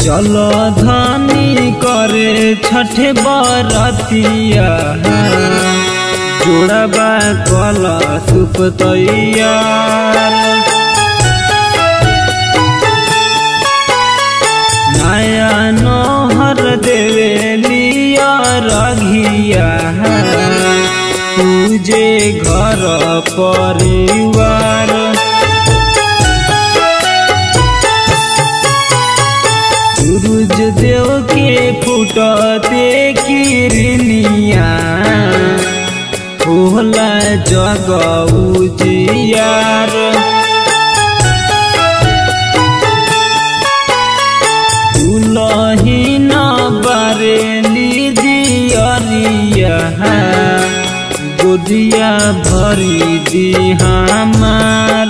चल धनी करे छठ बरतिया जोड़बा कल सुप तैयार नया नोहर देवे लिया रघिया तुझे घर परिवार सूरज देव के फुटते किरनिया होला जग उजियार दुलहीन बरेली दियरिया गोदिया भरी दी हमार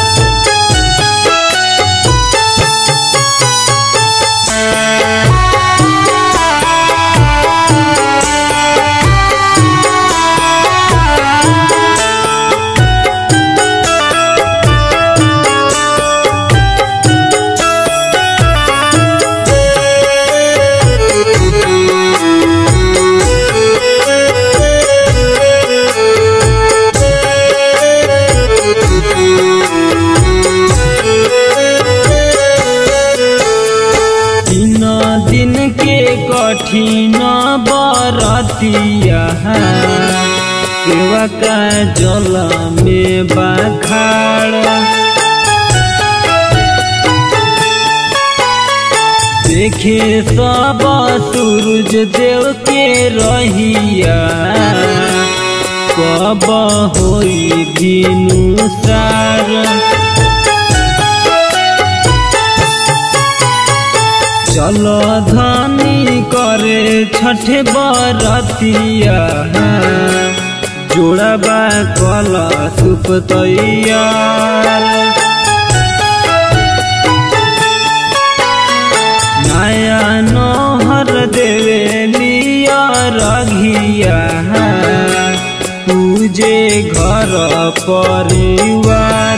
तीन दिन के कठिन बरतिया सेवा का जल में बखाड़ देखे सब सूरज देव के रहिया कब होई दिनु सार चलो धनी करे छठ बरतिया जोड़बा कल सुप तैयार नया नोहर देवे लिया रघिया तुझे घर परिवार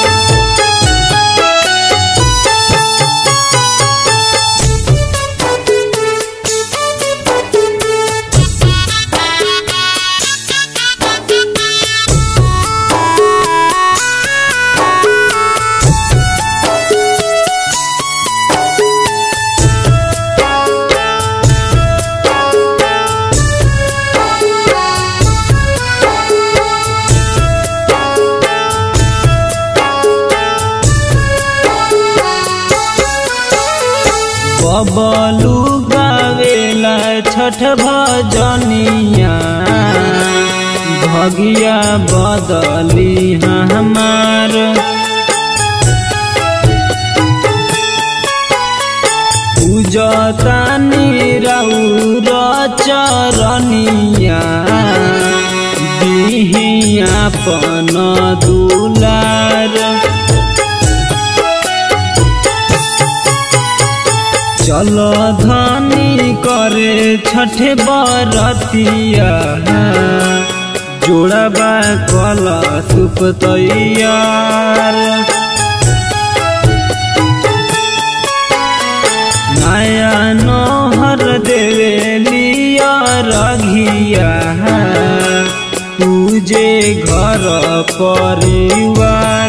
बबलू गावेला छठ भजनिया भगिया बदली हमार पूजतानी रौर चरनिया दिही अपन दुलार चलो धनी करे छठ बरतिया जोड़बा कल सुप तैयार नया नोहर देवे लिया रघिया तुझे घर परिवार